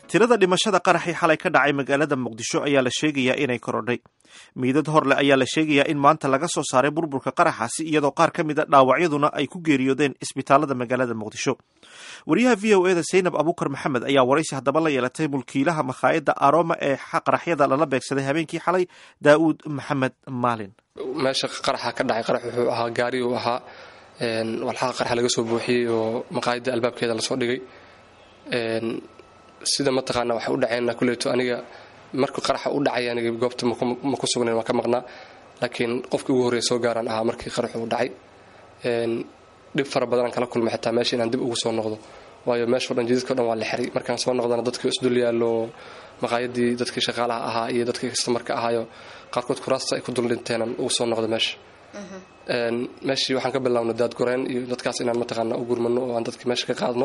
tirada dhimashada qaraxii xalay ka dhacay magaalada muqdisho ayaa la sheegayaa inay korodhay miidad horle ayaa la sheegayaa in maanta laga soo saaray burburka qaraxaasi iyadoo qaar ka mid a dhaawacyaduna ay ku geeriyoodeen isbitaalada magaalada muqdisho wariyaha v o eda saynab abuukar maxamed ayaa waraysi haddaba la yeelatay mulkiilaha makhaayadda aroma ee qaraxyada lala beegsaday habeenkii xalay daa'uud maxamed maalin meesha qaraxa ka dhacay qarax wuxuu ahaa gaari uu ahaa walxaha qaraxa laga soo buuxiyey oo maqaayadda albaabkeeda lasoo dhigay sida mataqaana waxay u dhaceen kuleyto aniga markuu qaraxa u dhacay aniga goobta ma ku sugnayn waan ka maqnaa laakiin qofkii ugu horreeya soo gaaraan ahaa markii qaraxu u dhacay dhib fara badanaan kala kulmay xataa meesha inaan dib ugu soo noqdo waayo meeshao dhan jidadka o dhan waa la xiray markaan soo noqdana dadkii isdul yaallo maqaayadii dadkii shaqaalaha ahaa iyo dadkii kastamarka ahaayo qaarkood kuraasta ay ku dul dhinteenan ugu soo noqdo meesha meeshii waxaan ka bilaabno daadgoreen iyo dadkaas inaan mataqaana u gurmano oo aan dadkii meesha ka qaadno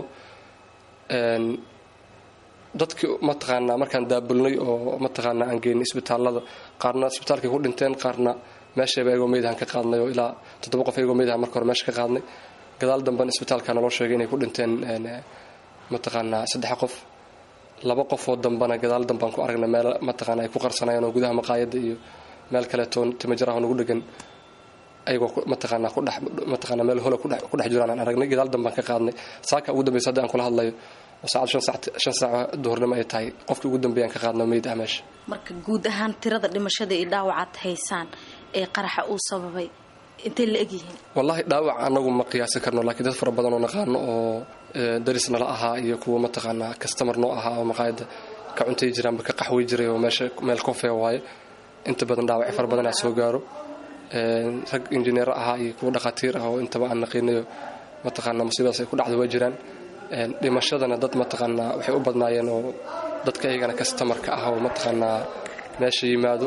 dadkii mataqaanaa markaan daabulnay oo mataqaanaa aan geynay isbitaalada qaarna isbitaalkay ku dhinteen qaarna meeshayba ayagoo meydhan ka qaadnay oo ilaa toddoba qof ayagoo meydhan marka hore meesha ka qaadnay gadaal dambena isbitaalka naloo sheegay inay ku dhinteen mataqaanaa saddex qof laba qofoo dambana gadaal dambaan ku aragnay meel mataqaana ay ku qarsanayeen oo gudaha maqaayadda iyo meel kaleetoo timajaraha nagu dhegan ayagoo mataqaanaa kudhex mataqaanaa meel hola ku dhex jiraan aan aragnay gadaal dambaan ka qaadnay saaka ugu dambaysa hadda aan kula hadlayo saacad shan saac duhurnimo ay tahay qofkii ugu dambeeyaan ka qaadno meyd ah meesha marka guud ahaan tirada dhimashada iyo dhaawacaad haysaan ee qaraxa uu sababay intay la egyihiin wallaahi dhaawac anagu ma qiyaasi karno laakiin dad fara badan oo naqaano oo daris nala ahaa iyo kuwa mataqaanaa kastamar noo ahaa oo maqaayadda ka cuntay jiraanba ka qaxway jiray oo meesha meel kofee waaye inta badan dhaawaci fara badan aa soo gaaro rag injineero ahaa iyo kuwa dhakhaatiir ah oo intaba aan naqiinayo mataqaanaa musiibadaas ay ku dhacda waa jiraan dhimashadana dad mataqaanaa waxay u badnaayeen oo dadka iyagana kastamarka ah oo mataqaanaa meesha yimaado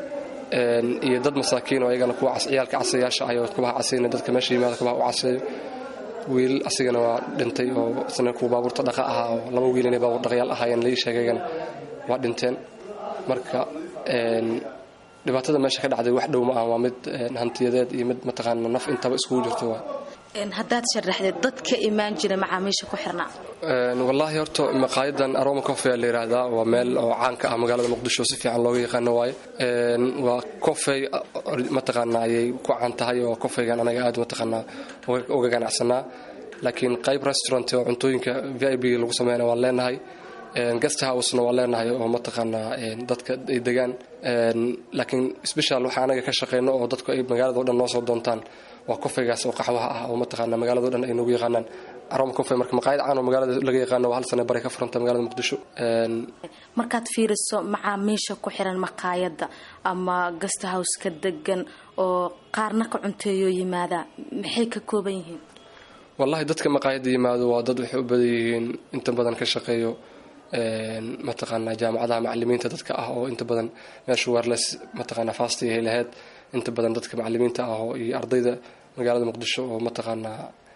iyo dad masaakiin oo ayagana kuwa ciyaalka casayaasha ah oo kubaha casayna dadka meesha yimaado kubaha u caseeyo wiil asigana waa dhintay oo isna kuwa baabuurta dhaqa ahaa oo laba wiil inay baabuur dhaqayaal ahaayeen laii sheegay iyagana waa dhinteen marka dhibaatada meesha ka dhacday wax dhow ma ah waa mid hantiyadeed iyo mid mataqaana naf intaba iskugu jirto waa haddaad sharaxdeed dadka imaan jira macaamiisha ku xirnaa wallaahi horta maqaayadan aroma cofe la yidhaahdaa waa meel oo caanka ah magaalada muqdisho si fiican looga yaqaano waaye waa cofey mataqaanaa ayay ku caan tahay oo cofeygan anaga aad mataqaanaa uga ganacsanaa laakiin qayb restaurant oo cuntooyinka v i b lagu sameeyana waan leenahay guest housena waa leenahay oo mataqaanaa dadka ay degaan laakiin special waxa anaga ka shaqeyno oo dadku ay magaalada o dhan noo soo doontaan waa kofeygaas oo qaxwaha ah oo mataqaana magaalado dhan ay noogu yaqaanaan aroma cofe marka maqaayad caan oo magaalada laga yaqaano waa hal sane bari ka furanta magaalada muqdisho markaad fiiriso macaamiisha ku xiran maqaayadda ama guest house ka degan oo qaarna ka cunteeyo yimaada maxay ka kooban yihiin wallahi dadka maqaayadda yimaado waa dad waxay u badan yihiin inta badan ka shaqeeyo mataqaanaa jaamacadaha macalimiinta dadka ah oo inta badan meesha weerles mataqaanaa fasti ay lahayd inta badan dadka macalimiinta ah oo iyo ardayda magaalada muqdisho oo mataqaanaa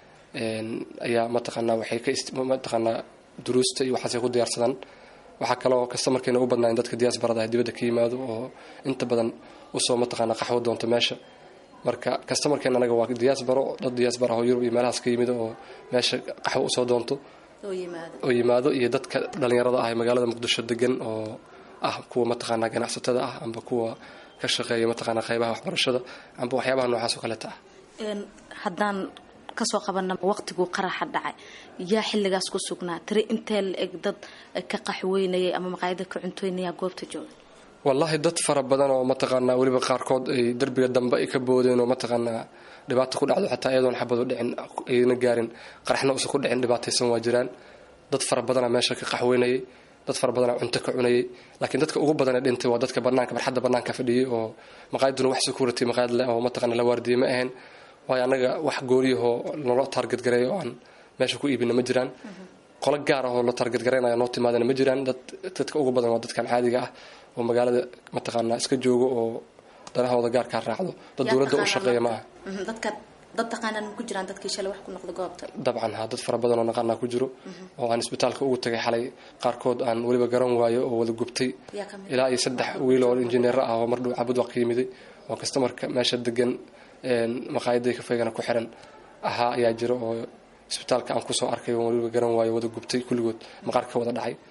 ayaa mataqaanaa waxay ka mataqaanaa duruusta iyo waxaasay ku diyaarsadaan waxaa kaloo kastamarkeena u badnaayen dadka diyaasbarada ah dibadda ka yimaado oo inta badan usoo mataqaanaa qaxwo doonto meesha marka kastamarkeena anaga waa diyaasbaro dad diyaasbar ah oo yurub iyo meelahaas ka yimid oo meesha qaxwo usoo doonto oo yimaado iyo dadka dhallinyarada ah ee magaalada muqdisho degan oo ah kuwa mataqaanaa ganacsatada ah amba kuwa ka shaqeeya mataqaanaa qaybaha waxbarashada amba waxyaabaha noocaas oo kaleeta ah haddaan kasoo qabana waqtiguu qaraxa dhacay yaa xilligaas ku sugnaa tiri intee la eg dad ka qaxweynayay ama maqaayada ka cuntoynaya goobta jooga wallaahi dad fara badan oo mataqaanaa weliba qaarkood ay derbiga dambe ay ka boodeen oo mataqaanaa dhibaata ku dhacdo xataa iyadoon xabadu dhicin ayna gaarin qaraxna uusan ku dhicin dhibaataysan waa jiraan dad fara badana meesha ka qaxweynayay dad fara badana cunto ka cunayay laakiin dadka ugu badanee dhintay waa dadka banaanka barxadda banaanka fadhiyay oo maqaayaduna wax security maqaayad leh oo mataqaana la waardiye ma ahayn waayo annaga wax gooriyahoo nolo taarget gareeyo oo aan meesha ku iibina ma jiraan qolo gaar ah oo la taarget garaynaya noo timaadana ma jiraan dadka ugu badan waa dadkan caadiga ah oo magaalada mataqaanaa iska joogo oo danahooda gaarkaa raacdo dad dowladda u shaqeeya ma ah dad taqaanaan ku jiraan dadkii shalay wax ku noqda goobta dabcan ha dad fara badan oo naqaanaa ku jiro oo aan isbitaalka ugu tagay xalay qaarkood aan weliba garan waayo oo wada gubtay ilaa iyo saddex wiil oo injineero ah oo mardhow cabud waa ka yimiday oo kastamarka meesha degan maqaayaday kafeygana ku xiran ahaa ayaa jira oo isbitaalka aan kusoo arkay oo weliba garan waayo wada gubtay kulligood maqaar ka wada dhacay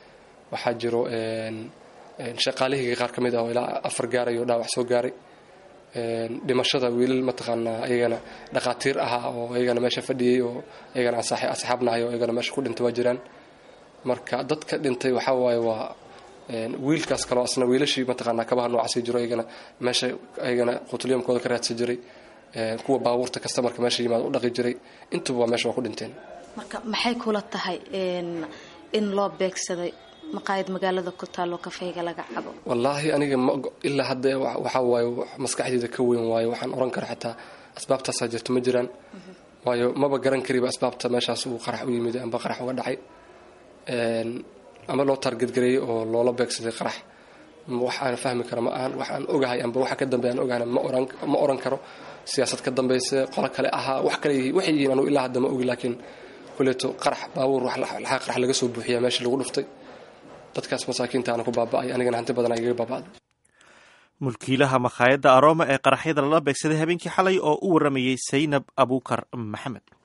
waxaa jiro shaqaalihii qaar ka mid ah oo ilaa afar gaaray oo dhaawac soo gaaray dhimashada wiilal mataqaanaa ayagana dhaqaatiir ahaa oo ayagana meesha fadhiyey oo ayagana aan asxaabnahay oo ayagana meesha ku dhintay waa jiraan marka dadka dhintay waxaa waaye waa wiilkaas kaloo asna wiilashii mataqaanaa kabaha noocaasi jiro ayagana meesha ayagana qutulyamkooda ka raadsan jiray kuwa baabuurta kastamarka meesha yimaada u dhaqi jiray intuba waa meesha waa ku dhinteen marka maxay kula tahay in loo beegsaday maqaayad magaalada ku taalo kafeyga laga cabo wallaahi aniga ilaa hadda waxaa waaye maskaxdeyda ka weyn waayo waxaan oran kara xataa asbaabtaasaa jirto ma jiraan waayo maba garan kariba asbaabta meeshaas uu qarax u yimid amba qarax uga dhacay ama loo taargadgareeyey oo loola beegsaday qarax wax aan fahmi kara ma ahan wax aan ogahay amba waxa ka dambeey aan ogahana ma oran karo siyaasad ka dambayse qolo kale ahaa wax kale waxay yihiin anugu ilaa hadda ma ogi laakiin kuleeto qarax baabuur laxaa qarax laga soo buuxiyaa meesha lagu dhuftay dadkaas masaakiinta aana ku baaba'ay anigana hanti badan igaga baaba'day mulkiilaha makhaayadda aroma ee qaraxyada lala beegsaday habeenkii xalay oo u waramayey saynab abuukar maxamed